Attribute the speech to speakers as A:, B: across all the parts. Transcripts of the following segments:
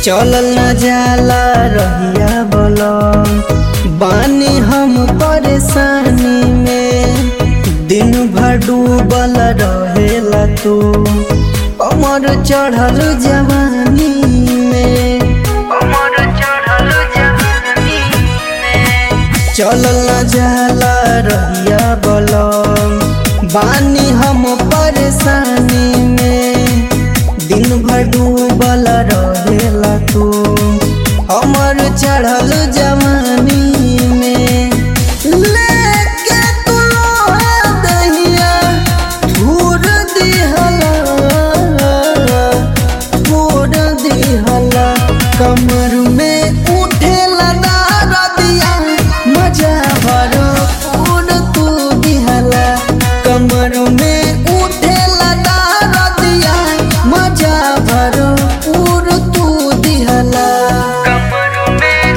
A: चलल न जाला रहिया बोलम बानी हम परेशानी में दिन भर डूबल रहेला तू कमर चढ़ल जवानी में कमर चढ़ल जवानी में चलल न जाला रहिया बोलम बानी हम परेशानी में दिन भर डूबल रहेला तू हमर चढ़ल जवानी में लेके तू लोहा दहिया धूर दिहला धूर दिहला कमर में उठेला दरदिया मजा भरो पूर तू दिहला कमर में उठेला दरदिया मजा भरो पूर तू दिहला
B: कमर में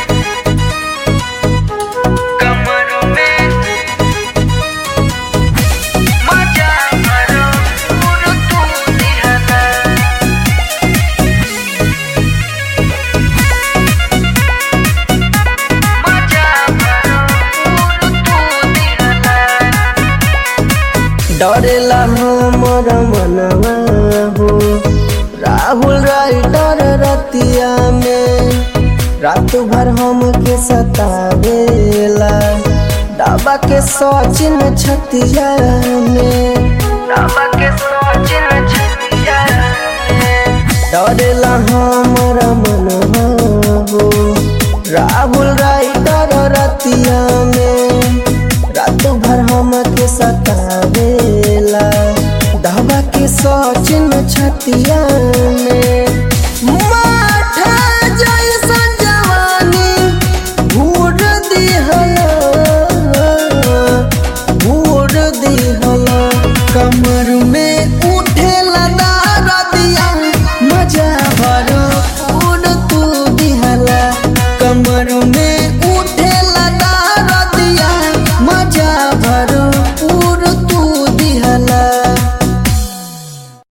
B: कमर में मजा भरो पूर तू दिहला मजा भरो पूर तू दिहला
A: डरेला हमर मनवा हो राहुल राइटर रतिया में रात भर हमके सतावेला डाबा के सचिन छतिया में
B: बाबा के सोचिन छतिया
A: डरेला हमर मनवा हो राहुल राइटर रतिया में रात भर हमके सतावेला डाबा के सचिन छतिया में